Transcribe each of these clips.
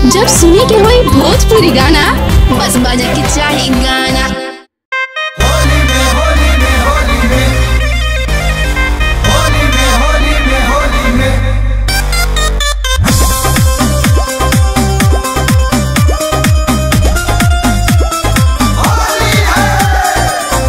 जब सुने के होई भोजपुरी गाना बस बजे के चाही गाना होली में होली में होली में होली में होली में होली में होली है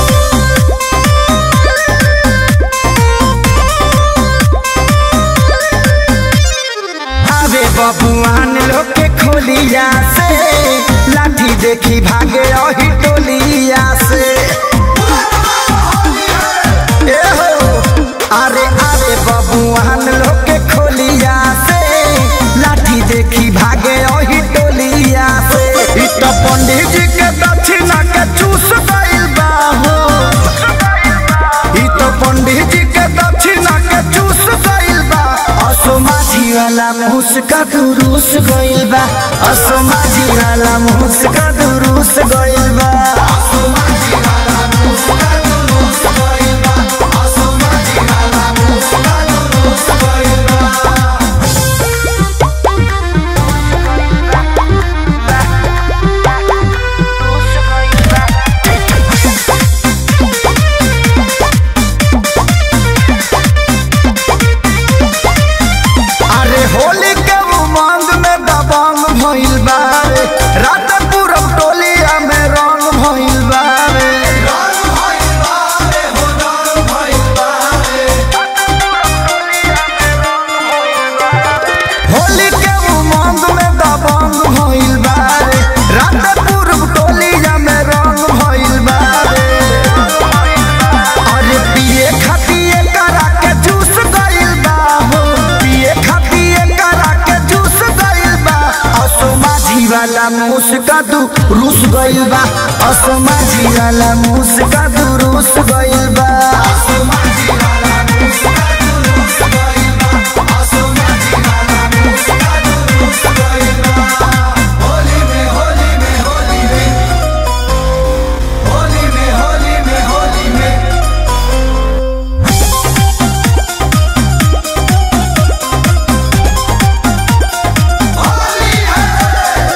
आवे बबुआन लोग के खोलिया से लाठी देखी भागे अही टोलिया से ए हो अरे आवे बबुआन लोग के खोलिया से लाठी देखी भागे अही टोलिया से इ तो पंडित जी के दक्षिणा के चूस गइल बा हो इ तो पंडित जी के दक्षिणा के चूस गइल बा असो माझी वाला मुस्का दुरुस गइल बा असो माझी वाला मुस्का दुरुस गइल बा अरे होली के उमंग में दबंग भइल बा रे रात पूरब टोलिया में रंग भइल बा रे रंग भइल बारे हो रंग भइल बारे होली के उमंग में दबंग भइल बा रे रात पूरब टोलिया में रंग भइल बा रे अरे पिए खातिए करा के जूस गइल बा हो पिए खातिए करा के जूस गइल बा असो माझी वाला मुस्का दू रूस गइल बा असो माझी वाला मुस्का दू रूस गइल बा होली में होली में होली में होली में होली में होली में होली है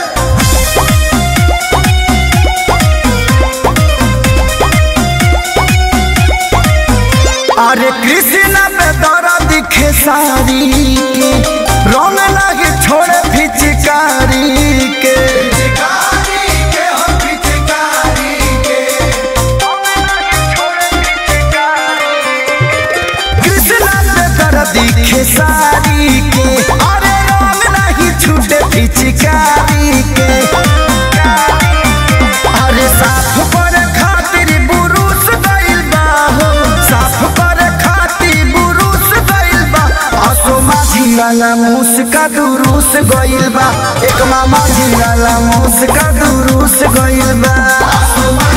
अरे कृष्ण पे दरा दिखे सारी के रंग लगे छोड़े फिचकारी के पिचकारी के हो पिचकारी के कृष्ण पे दरा दिखे सारी के अरे रंग नहीं छूटे फिचकारी के अरे साफ पर खातिर बुरुस गइल बा हो साफ पर खातिर बुरुस गइल बा असो माझी वाला मुस्का दुरुस गइल बा एक मामा जी वाला मुस्का दुरुस गइल बा